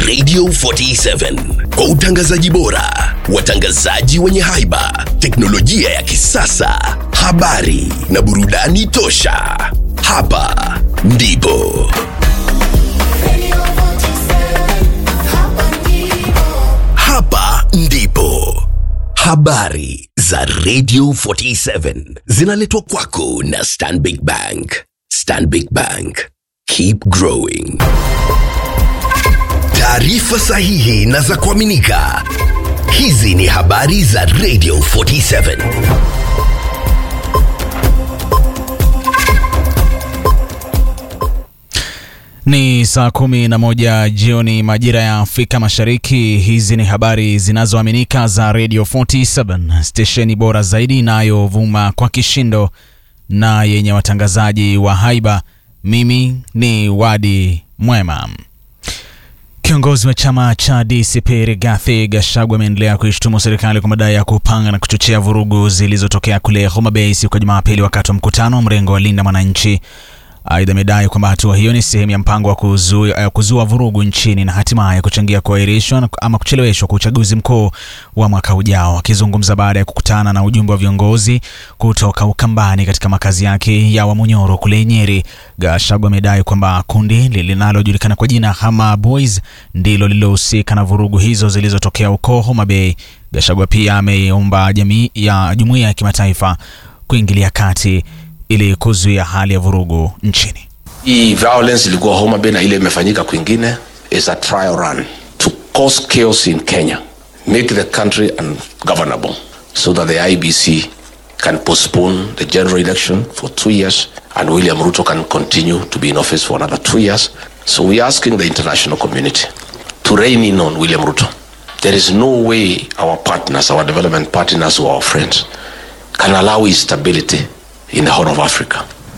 Radio 47 kwa utangazaji bora, watangazaji wenye haiba, teknolojia ya kisasa, habari na burudani tosha. Hapa ndipo hapa ndipo habari za Radio 47 zinaletwa kwako na Stanbic Bank. Stanbic Bank, keep growing. Taarifa sahihi na za kuaminika. Hizi ni habari za Radio 47. Ni saa kumi na moja jioni majira ya Afrika Mashariki. Hizi ni habari zinazoaminika za Radio 47, stesheni bora zaidi inayovuma kwa kishindo na yenye watangazaji wa haiba. Mimi ni Wadi Mwema. Kiongozi wa chama cha DCP Rigathi Gachagua ameendelea kuishtumu serikali kwa madai ya kupanga na kuchochea vurugu zilizotokea kule Homa Bay siku ya Jumapili wakati wa mkutano wa mrengo wa Linda Mwananchi. Aidha, amedai kwamba hatua hiyo ni sehemu ya mpango wa kuzua, uh, kuzua vurugu nchini na hatimaye kuchangia kuahirishwa ama kucheleweshwa kwa uchaguzi mkuu wa mwaka ujao. Akizungumza baada ya kukutana na ujumbe wa viongozi kutoka Ukambani katika makazi yake ya Wamunyoro kule Nyeri, Gachagua amedai kwamba kundi linalojulikana kwa jina Hama Boys ndilo lililohusika na vurugu hizo zilizotokea huko Homa Bay. Gachagua pia ameomba jamii ya jumuiya ya kimataifa kuingilia kati ili kuzuia hali ya vurugu nchini. hii violence ilikuwa Homa Bay na ile imefanyika kwingine is a trial run to cause chaos in Kenya make the country ungovernable so that the IBC can postpone the general election for two years and William Ruto can continue to be in office for another two years so we are asking the international community to rein in on William Ruto there is no way our partners our development partners or our friends can allow instability in the Horn of Africa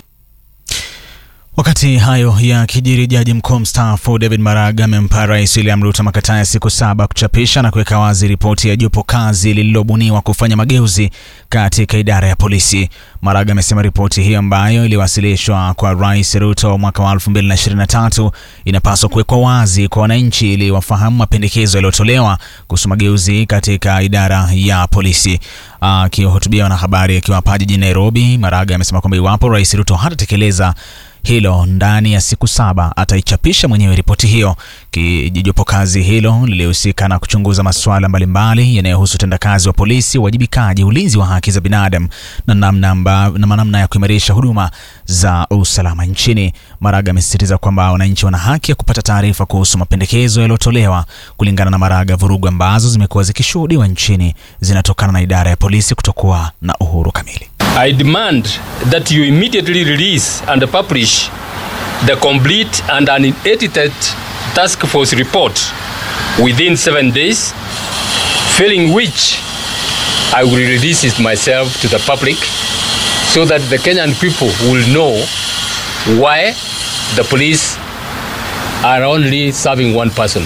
Wakati hayo ya kijiri, jaji mkuu mstaafu David Maraga amempa rais William Ruto makataa ya siku saba kuchapisha na kuweka wazi ripoti ya jopo kazi lililobuniwa kufanya mageuzi katika idara ya polisi. Maraga amesema ripoti hiyo ambayo iliwasilishwa kwa rais Ruto mwaka wa 2023 inapaswa kuwekwa wazi kwa wananchi ili wafahamu mapendekezo yaliyotolewa kuhusu mageuzi katika idara ya polisi. Akihutubia wanahabari akiwa hapa jijini Nairobi, Maraga amesema kwamba iwapo rais Ruto hatatekeleza hilo ndani ya siku saba ataichapisha mwenyewe ripoti hiyo. Kijopo kazi hilo lilihusika na kuchunguza masuala mbalimbali yanayohusu utendakazi wa polisi, uwajibikaji, ulinzi wa haki za binadamu na namna, amba, na namna ya kuimarisha huduma za usalama nchini. Maraga amesisitiza kwamba wananchi wana haki ya kupata taarifa kuhusu mapendekezo yaliyotolewa. Kulingana na Maraga, vurugu ambazo zimekuwa zikishuhudiwa nchini zinatokana na idara ya polisi kutokuwa na uhuru kamili. I demand that you immediately release and publish the complete and unedited task force report within seven days, failing which I will release it myself to the public so that the Kenyan people will know why the police are only serving one person.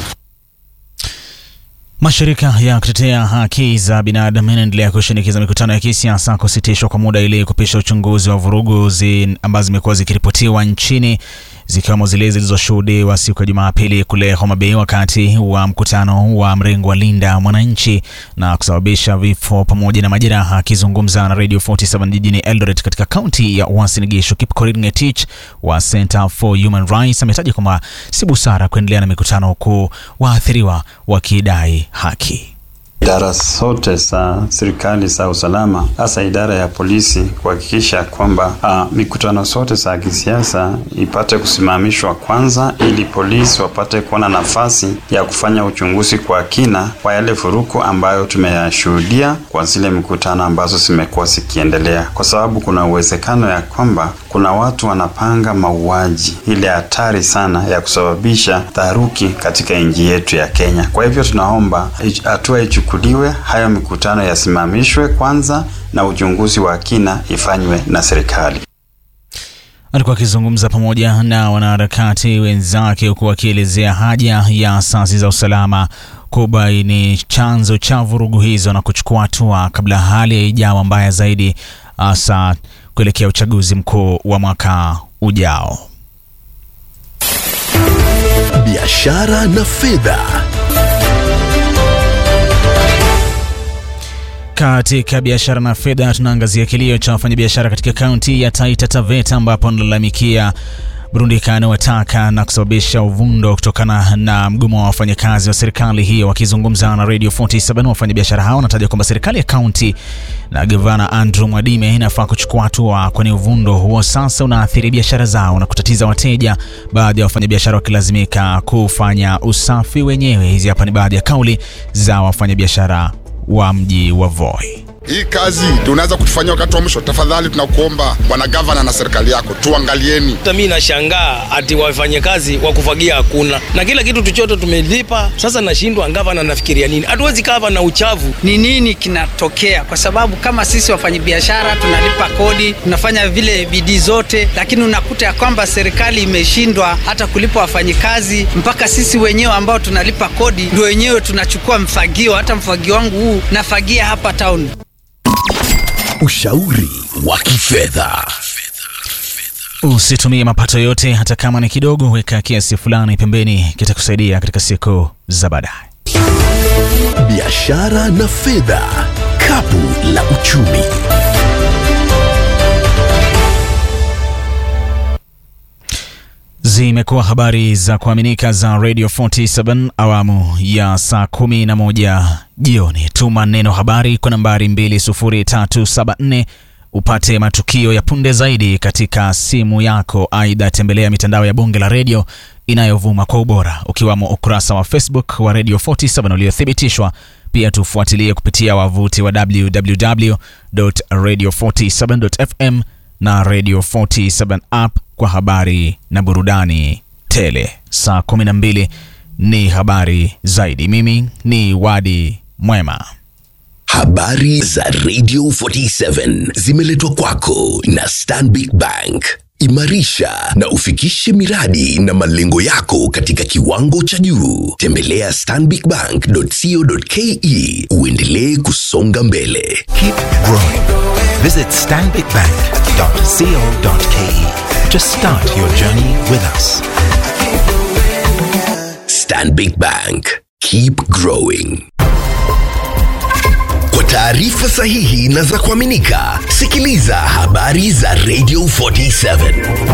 Mashirika ya kutetea haki za binadamu yanaendelea kushinikiza mikutano ya kisiasa kusitishwa kwa muda ili kupisha uchunguzi wa vurugu zi ambazo zimekuwa zikiripotiwa nchini zikiwemo zile zilizoshuhudiwa siku ya Jumapili kule Homa Bay wakati wa mkutano wa mrengo wa Linda Mwananchi na kusababisha vifo pamoja na majeraha. Akizungumza na Radio 47 jijini Eldoret katika kaunti ya Uasin Gishu, Kipkorir Ngetich wa Center for Human Rights ametaja kwamba si busara kuendelea na mikutano huku waathiriwa wakidai haki. Idara zote za serikali za usalama, hasa idara ya polisi, kuhakikisha kwamba uh, mikutano zote za kisiasa ipate kusimamishwa kwanza, ili polisi wapate kuona nafasi ya kufanya uchunguzi kwa kina kwa yale furuku ambayo tumeyashuhudia kwa zile mikutano ambazo zimekuwa zikiendelea, kwa sababu kuna uwezekano ya kwamba kuna watu wanapanga mauaji ile hatari sana ya kusababisha taharuki katika nchi yetu ya Kenya. Kwa hivyo tunaomba hatua ichukuliwe, hayo mikutano yasimamishwe kwanza na uchunguzi wa kina ifanywe na serikali. Alikuwa akizungumza pamoja na wanaharakati wenzake huku akielezea haja ya asasi za usalama kubaini chanzo cha vurugu hizo na kuchukua hatua kabla hali haijawa mbaya zaidi, hasa kuelekea uchaguzi mkuu wa mwaka ujao. Biashara biashara na fedha. Katika biashara na fedha, tunaangazia kilio cha wafanyabiashara katika kaunti ya Taita Taveta ambapo wanalalamikia mrundikano wa taka na kusababisha uvundo kutokana na mgomo wa wafanyakazi wa serikali hiyo. Wakizungumza na Radio 47, wafanyabiashara hao wanataja kwamba serikali ya kaunti na gavana Andrew Mwadime inafaa kuchukua hatua, kwani uvundo huo sasa unaathiri biashara zao na kutatiza wateja, baadhi ya wafanyabiashara wakilazimika kufanya usafi wenyewe. Hizi hapa ni baadhi ya kauli za wafanyabiashara wa mji wa Voi. Hii kazi tunaweza kutufanyia wakati wa mwisho. Tafadhali tunakuomba bwana gavana na serikali yako, tuangalieni. Hata mimi nashangaa ati wafanye kazi wa kufagia hakuna, na kila kitu tuchoto tumelipa. Sasa nashindwa gavana nafikiria nini? Hatuwezi kava na uchafu. ni nini kinatokea, kwa sababu kama sisi wafanyabiashara tunalipa kodi, tunafanya vile bidii zote, lakini unakuta ya kwamba serikali imeshindwa hata kulipa wafanyikazi, mpaka sisi wenyewe ambao tunalipa kodi ndio wenyewe tunachukua mfagio. Hata mfagio wangu huu nafagia hapa town. Ushauri wa kifedha. Usitumie mapato yote, hata kama ni kidogo. Weka kiasi fulani pembeni, kitakusaidia katika siku za baadaye. Biashara na fedha, kapu la uchumi. Zimekuwa habari za kuaminika za Radio 47 awamu ya saa 11 jioni. Tuma neno habari kwa nambari 20374 upate matukio ya punde zaidi katika simu yako. Aidha, tembelea mitandao ya Bunge la Redio inayovuma kwa ubora ukiwamo ukurasa wa Facebook wa Radio 47 uliothibitishwa. Pia tufuatilie kupitia wavuti wa www.radio47.fm na Radio 47 app kwa habari na burudani tele. Saa 12 ni habari zaidi. Mimi ni Wadi Mwema. Habari za Radio 47 zimeletwa kwako na Stanbic Bank. Imarisha na ufikishe miradi na malengo yako katika kiwango cha juu. Tembelea stanbicbank.co.ke uendelee kusonga mbele. Keep growing. Visit stanbicbank.co.ke to start your journey with us. Stanbic Bank. Keep growing. Kwa taarifa sahihi na za kuaminika, sikiliza habari za Radio 47.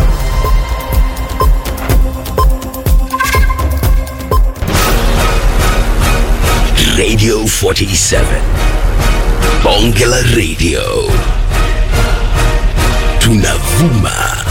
Radio 47. Bonge la Radio. Tunavuma